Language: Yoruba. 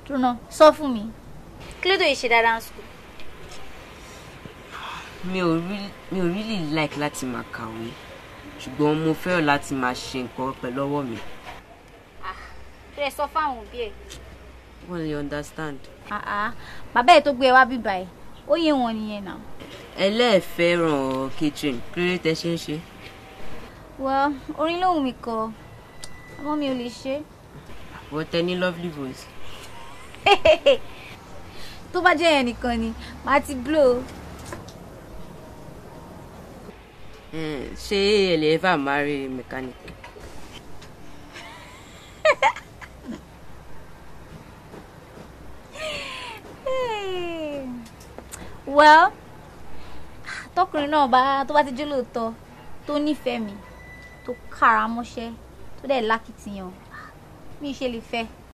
dúró sọ fún mi kí ló dé ìṣe dáadáa ń sùn. mi ò rí mi ò really like láti máa kàwé ṣùgbọ́n mo fẹ́ràn láti máa ṣe nǹkan pẹ̀lú ọwọ́ mi rẹ sọ fáwọn òbí ẹ. wọ́n lè understand. bàbá ẹ tó gbé ẹ wá bíbá ẹ ó yé wọn nìyẹn náà. ẹlẹ́ẹ̀fẹ́ràn kitchen kí ló dé tẹ́ ṣe ń ṣe. wọ orin lóhùn mi kọ àmọ́ mi ò lè ṣe. wọ́n tẹ ní lovely voice. tó bá jẹ́ yẹn nìkan ni màá ti blow. Eh, ṣé ẹ lè ever marry mechanic. well tọkùnrin náà bá tó bá ti jó lóòótọ́ tó nífẹ̀ẹ́ mi tó kára mọ́ṣẹ́ tó dẹ̀ lákìtìyàn mi ṣe lè fẹ́.